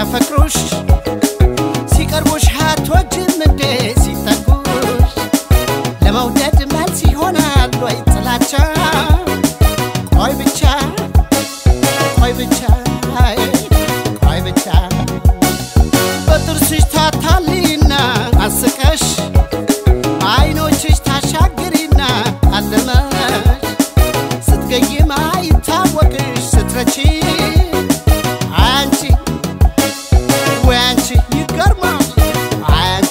ሲያፈቅሩሽ ሲቀርቡሽ አትወጂም እንዴ ሲጠጉሽ ለመውደድ መልስ ይሆናል ወይ ጥላቻ ቆይ ብቻ ቆይ ብቻ ቆይ ብቻ በጥርስሽ ታታሊና አስቀሽ አይኖችሽ ታሻግሪና አለመሽ ስትገይም አይታወቅሽ ስትረቺ አንቺ ወይ አንቺ ይገርማል አንቺ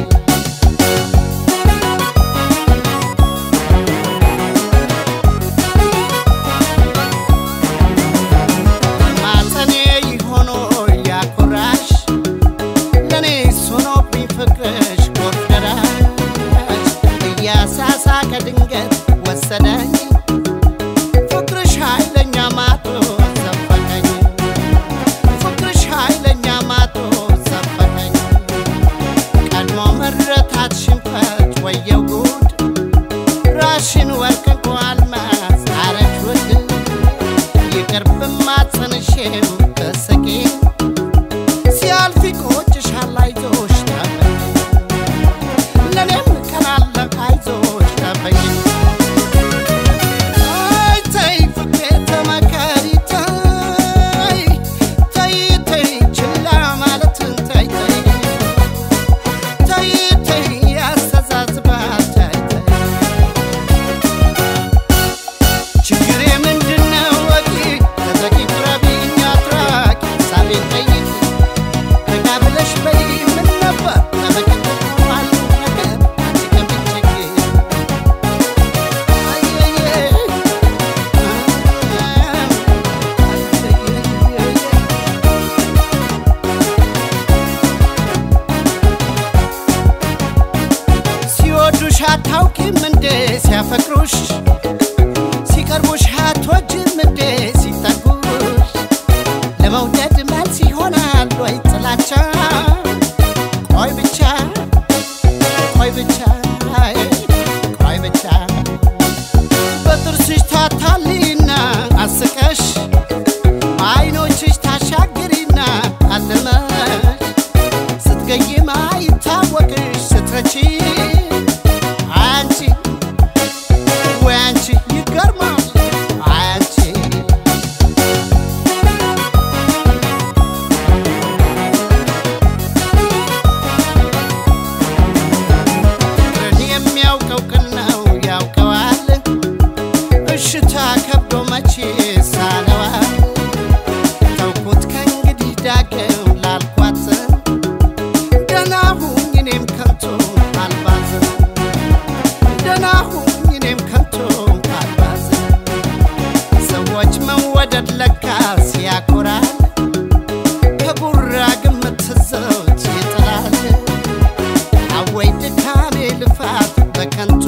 ማጸኔ ይሆኖ ያኮራሽ ለኔ ሆኖብኝ ፍቅርሽ ጎርፍ ደራሽ እያሳሳቀ ድንገት ወሰደኝ ፍቅርሽ ኃይለኛ ማቶ ዘፈቀኝ ፍቅርሽ ኃይለኛ ማቶ ዘፈቀኝ ቀድሞ መረታት ሽንፈት ወየው ጉድ ራሽን ወርቅ እንኳ አልማዝ አረግ ውድ ይቅር ብማጸንሽም በስቂ ሲያልፍ ይቆጭሻል አይዞሽ ጠበኝ ለእኔም ቀናለ አይዞሽ ጠበኝ አይ ተይ ፍቅሬ ተመከሪ ተይ ተይ ተይ ችላ ማለትን ተይ ተይ ተይ ተይ ያስተዛዝባል ተይ ተይ ችግሬ ምንድነው ወቂ ተዘቂ ቅረቢኝ አትራቂ ሳቤን ጠይቂ ረጋ ብለሽ በይ ምን ነበር ለመቀጠል ሆኗል ነገር አንቺ ከምትቸገሪ አየየ ሲወዱሽ አታውቂም እንዴ ሲያፈቅሩሽ ሲቀርቡሽ አትወጂም እንዴ ሲጠጉሽ ለመውደድ መልስ ይሆናል ወይ ጥላቻ ቆይ ብቻ ቆይ ብቻ ቆይ ብቻ በጥርስሽ ታታሊና አስቀሽ አይኖችሽ ታሻግሪና አለመሽ ስትገይም አይታወቅሽ ስትረቺ አንቺ ወይ አንቺ ይገርማል አንቺ ፍቅርን የሚያውቀው ቅን ነው ያውቀዋል እሽታ ከብዶ መቼ ሳለዋል ተውኩት ከእንግዲህ ዳግም ላልኳት ደህና ሁኝ እኔም ከንቱ አልባዝን ደህና ሁኝ እኔም ከንቱ አልባዝን ሰዎች መወደድ ለካስ ያኮራል ከጉራ ግምት ዘውት ይጥላል አወይ ድካሜ ልፋት በከንቱ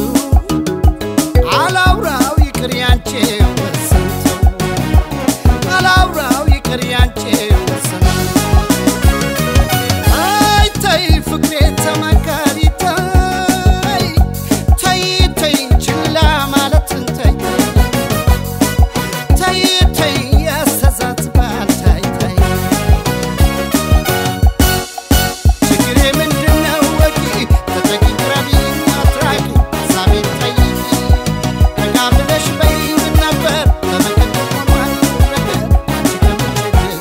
አላውራው ይቅር ያንቺ ወስንቱ አላውራው ይቅር ያንቺ ወስንቱ አይ ተይ ፍቅሬ ተመካሪ ተይ ተይ ተይ ችላ ማለትን ተይ ተይ ተይ ያስተዛዝባል ተይ ተይ ችግሬ ምንድነው ወቂ ተጠቂ ቅረቢኝ አትራቂ ሀሳቤን ጠይቂ ረጋ ብለሽ በይ ምን ነበር በመቀጠል ሆኗል ነገር አንቺ ከምትቸገሪ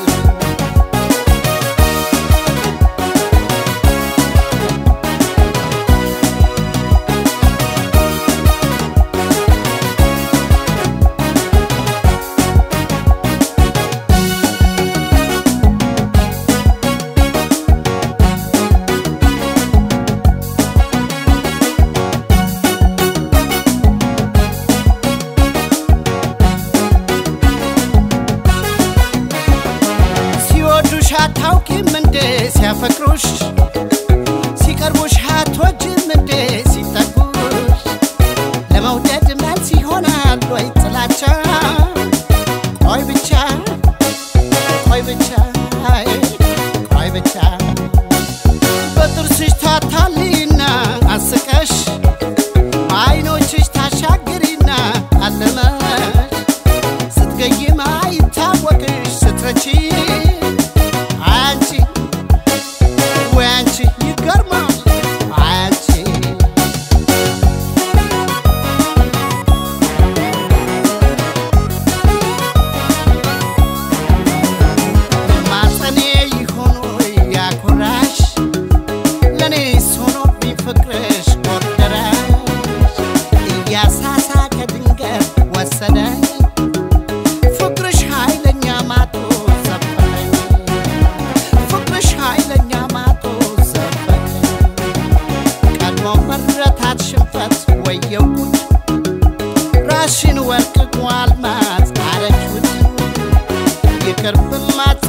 ሲወዱሽ አታውቂም እንዴ ሲያፈቅሩሽ ሲቀርቡሽ አትወጂም እንዴ ሲጠጉሽ ለመውደድ መልስ ይሆናል ወይ ጥላቻ ቆይ ብቻ ቆይ ብቻ ቆይ ብቻ በጥርስሽ ታታሊና አስቀሽ አይኖችሽ ታሻግሪና አለመሽ ስትገይም አይታወቅሽ ስትረቺ አንቺ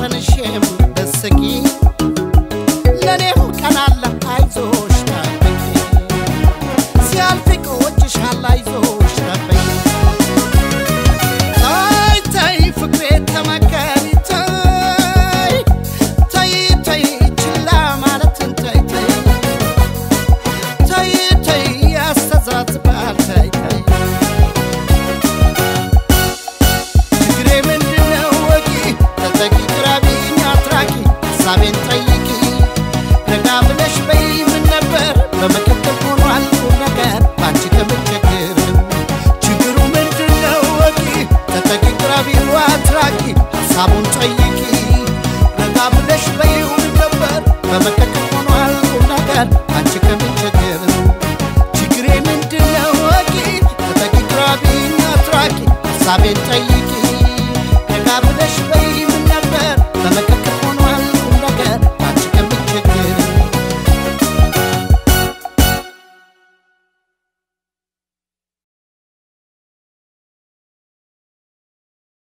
ጸንሼም ደስጊ ለእኔም ቀናለ አይዞሽ ጠብቂ ሲያልፍ ይቆጭሻል አይዞሽ ጠብቂ ታይ ታይ ፍቅሬ ተመከሪ ታይ ታይ ታይ ችላ ማለትን ታይ ታይ ታይ ታይ ያስተዛዝባል ታይ ታይ ችግሬ ምንድነው ወቂ ተጠቂ ቅረቢኝ አትራቂ ሀሳቤን ጠይቂ ረጋ ብለሽ በይ ምን ነበር በመቀጠል ሆኗል ቁም ነገር ባንቺ ከምቸግር ችግሩ ምንድነው ወቂ ተጠቂ ቅረቢኝ አትራቂ ሀሳቡን ጠይቂ ረጋ ብለሽ በይ ምን ነበር በመቀጠል ሆኗል ቁም ነገር ባንቺ ከምቸግር ችግሬ ምንድነው ወቂ ተጠቂ ቅረቢኝ አትራቂ ሀሳቤን